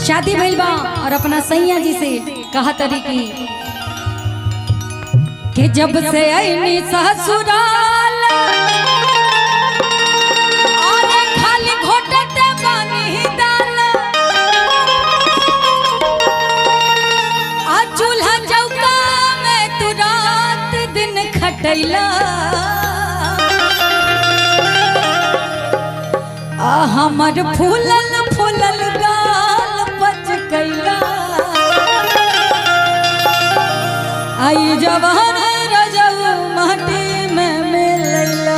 शादी भइल बा और अपना सैया जी से कहा तरी की कि जब से आईनी ससुराल और खाली घोटते बानी दाल आ चूल्हा चौका में तू रात दिन खटैला आ हमर फूलल फूलल गाल बच कैला आई जवान रजऊ माटी में मिलैला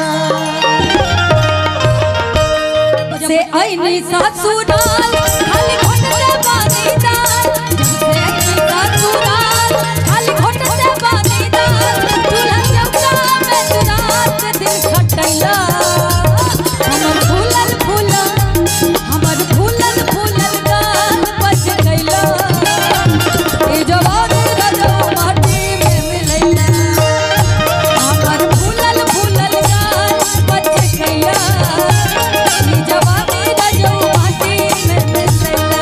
से ऐनी ससुराल खाली घोटते बानी दाल जब से ऐनी ससुराल खाली घोटते बानी दाल चूल्हा चौका में तू रात दिन खटैला हमर फूलल फूलल हमर फूलल फूलल गाल बच गइला ए जवान रजो माटी में मिलैला हमर फूलल फूलल गाल बच गइला ए जवान रजो माटी में मिलैला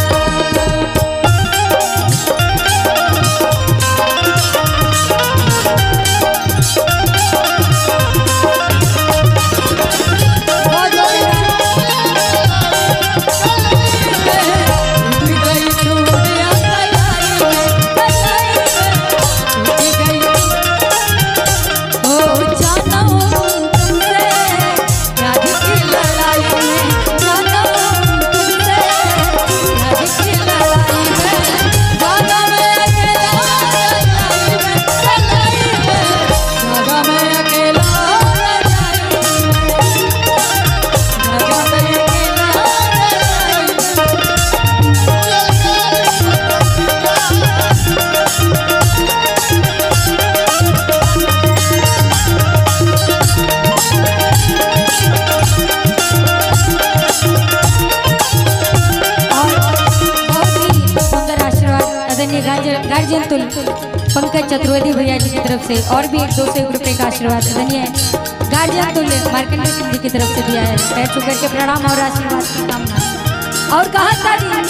और बहुत ही सुंदर आशीर्वाद आदरणीय गार्जियन गार्जियन तुल पंकज चतुर्वेदी भैया जी की तरफ से और भी एक दो सौ रुपए का आशीर्वाद आदरणीय गार्जियन तुल मार्कंडेय सिंह जी की तरफ से दिया है पैर छू करके प्रणाम और आशीर्वाद की कामना और कहा तारी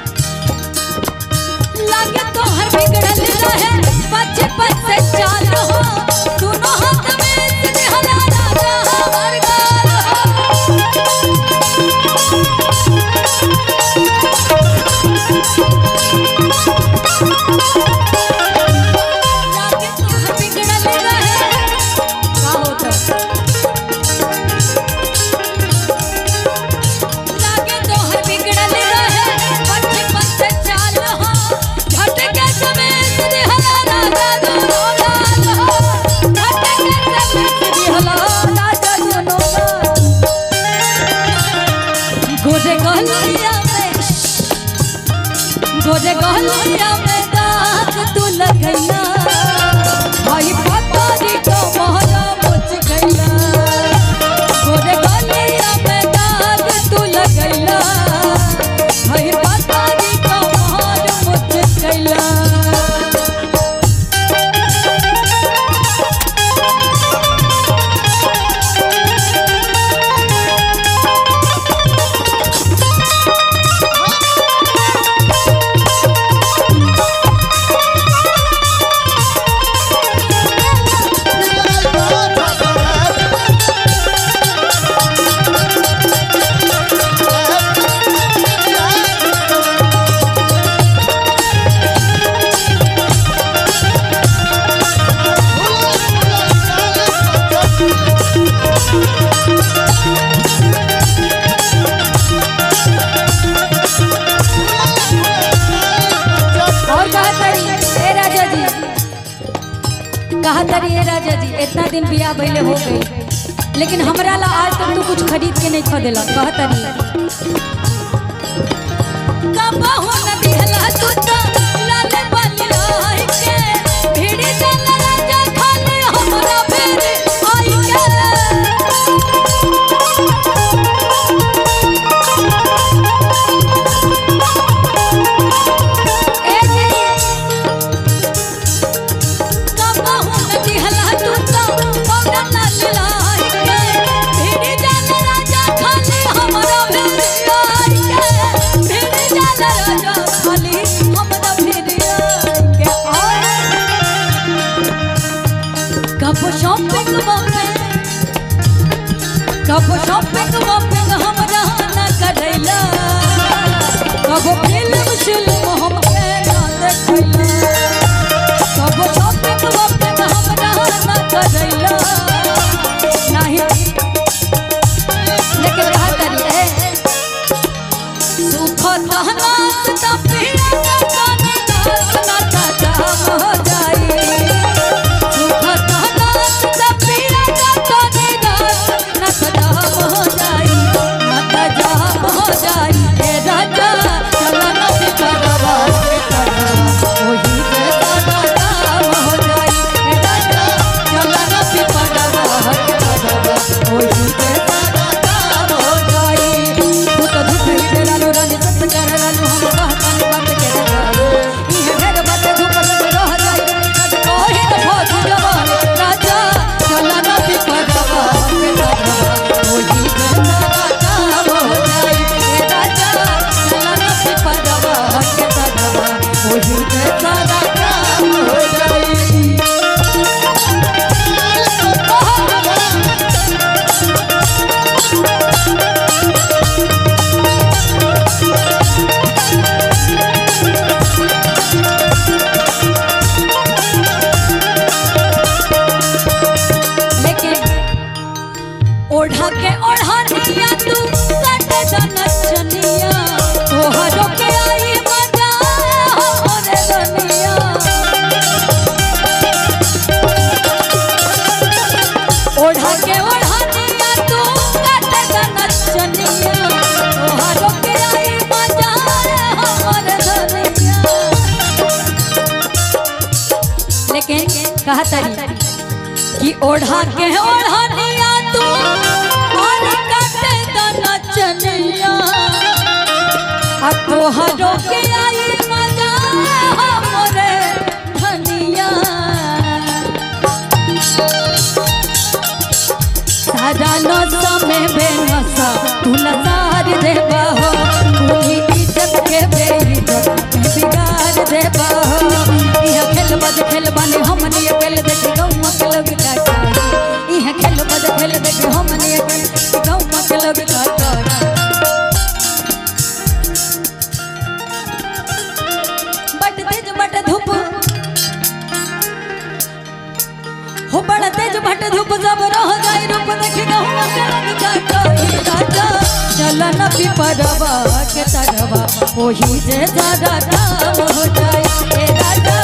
लागे तो हर बिगड़ल रहे बचपन से चाल हो दोनों हाथ में सिरहला राजा हमार गाल हो लागे तो हर बिगड़ल रहे का होता लागे तो हर बिगड़ल रहे बचपन से चाल हो झटके समेत दिहला राजा दोनों लाल हो झटके समेत दिहला राजा दोनों लाल गोरे गहलिया में गोरे गहलिया में दाग तू लगैला भाई पतारी को मोहरा मुझ गैला गोरे गहलिया में दाग तू लगैला भाई पतारी को मोहरा मुझ गैला और कहा तरी ए राजा जी कहा तरी ए राजा जी इतना दिन बियाह भइले हो गई लेकिन हमरा ला आज तक तू कुछ खरीद के नहीं खदेला कहा तरी कबहू न दिहला तू तो लाले बलियाई के भिड़ी चल राजा खाली हमरा फेर आई के ए जी कबहू न दिहला तू तो पौडर ला लाई के भिड़ी चल राजा खाली हमरा फेर आई के भिड़ी चल राजा कब शॉपिंग वॉपिंग हमरा न करैला कब फिल्म शिल्म हम के न देखैला कब शॉपिंग वॉपिंग हमरा न करैला नाही लेकिन कहा करिए सुख तहनात त पिया काने नाच नाचा जाम हो जाई सुख तहनात त पिया काने नाच नाचा जाम हो जाई नाचा जाम हो जाई ए राजा चला नदी करवा के करवा ओही के सादा काम हो जाई ए राजा चला नदी करवा के करवा ओही के सादा काम हो जाई तू तो धूप ही लालो रानी सत कर लालो हम कहतान बात के लालो इहे घर बात धूप लग रह जाई कद कोहे न भोज जवान राजा चला ना पिपरवा के करवा ओही के सादा काम हो जाई ए राजा चला ना पिपरवा के करवा ओही के सादा काम हो जाई लेकिन ओढ़ा के ओढ़ानिया तू कट जनचनिया तोहरो के आई मजा हो रे दुनिया ओढ़ा के ओढ़ानिया तू कट जनचनिया तोहरो के आई मजा हो रे दुनिया लेकिन कहा तरी कि ओढ़ा के ओढ़निया तू और काटे द नचनिया आ तोहरो के आई मजा हमरे धनिया सारा नशा में बेनशा तू नसार देबा हो पूरी इज्जत के बेइज्जत में बिगाड़ देबा हो इह खेल बद खेल बने हमनी अकेले देख गौवा के लोग काटा इह खेल बद खेल देख हमनी अकेले गौवा के लोग काटा बट तेज बट धूप हो बड़ा तेज भट धूप जब रह जाए रूप देखी गहुआ के रंग काटोई राजा चल न पिपरवा के तरवा ओही जे सारा काम हो जाए ए राजा